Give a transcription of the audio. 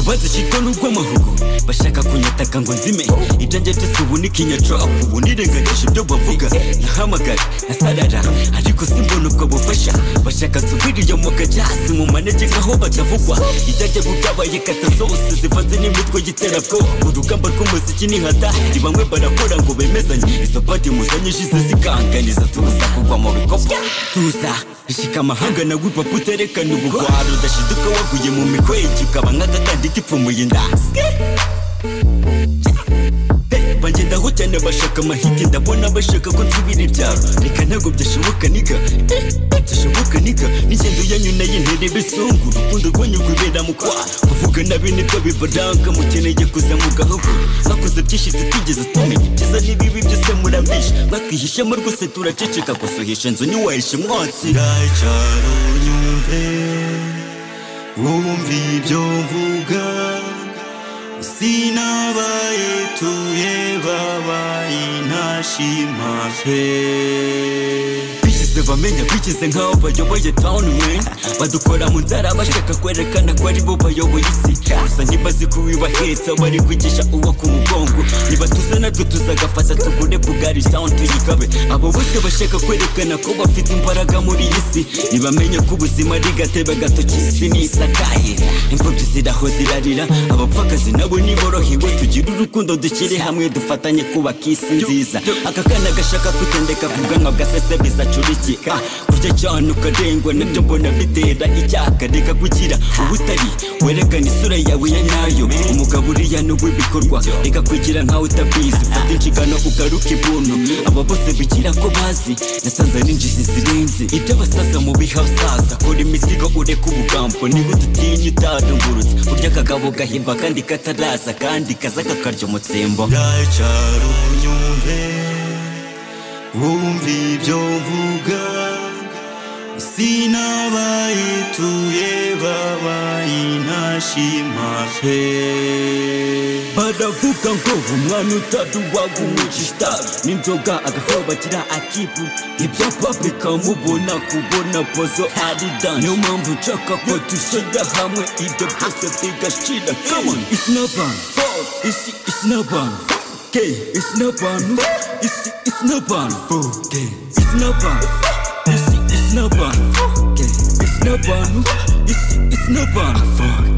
bazishyitwa n'urw'amahugu bashaka kunyataka ngo nzime ibyanjye byose ubu ni kinyacapu ubu nirengagije ibyo bavuga nahamagara nasarara ariko simbona ubwo bufasha bashaka subiriyo mu gajyasi mu manegeka aho batavugwa ibyajya bwabaye katasose zivanze n'imitwe y'iterabwoba urugamba rw'umuziki ni nkata ni bamwe barakora ngo bemezanye izo padi muzanyishize zikanganiza tuza kugwa mu bikopo tuza ishika amahanga na wipapu uterekana ubugwaro udashiduka waguye mu mikwege ukaba nk'agakandi gipfumuye inda bagendaho cyane bashaka amahiti ndabona bashaka ko nsubira ibyaro reka ntabwo byashoboka niga byashoboka niga n'ingendo yanyu nayo ntere bisungu urukundo rwanyu rwibera mu kwa kuvuga nabi nibyo bibaranga mukeneye kuza mu gahoro bakoze byinshi tutigeze tumenya ibyiza n'ibibi byose murambisha bakihishamo rwose turaceceka gusohesha inzu ntiwahishe umwotsi cyaro unyumve wumve ibyo mvuga sinabaye tuye babaye intashima pe bigeze bamenya bigeze nk'aho bayoboye town man badukora mu nzara bashaka kwerekana ko ari bo bayoboye isi gusa ntibazi ko wibahetsa bari kwigisha uwo ku mugongo niba tuza natwe tuzagafata tugure bugari town tuyikabe abo bose bashaka kwerekana ko bafite imbaraga muri iyi si ntibamenya ko ubuzima ari gatebe gatoki isi nisakaye imfubyi ziraho zirarira abapfakazi nabo niborohewe tugire urukundo dushyire hamwe dufatanye kubaka isi nziza aka kana gashaka kutendeka ku bwanwa bwa sesebiza acurikika kurya cyane ukarengwa nabyo mbona bitera icyaka reka kugira ubutari werekana isura yawe ya nyayo umugabo uriya ni uw'ibikorwa reka kugira nkawe utabizi fata inshingano ugaruke ibuntu aba bose bigira ko bazi nasanze n'injizi zirenze ibyo basaza mu biha saza kora imizigo ureke ubugambo niba udutinya utadungurutse urya akagabo gahimba kandi kataraza kandi kaza kakarya umutsembo cyaro unyumve wumve ibyo mvuga sinabaye tuye babaye intashima pe baravuga ngo umwana utaduwaga umugisha n'inzoga agahora bagira akibu ibyapa bikamubona kubona pozo ari dan niyo mpamvu nshaka ko dushyira hamwe ibyo byose bigashira kamon isi n'abantu isi isi n'abantu ke isi n'abantu isi isi n'abantu ke isi n'abantu isi isi n'abantu ke isi n'abantu isi isi n'abantu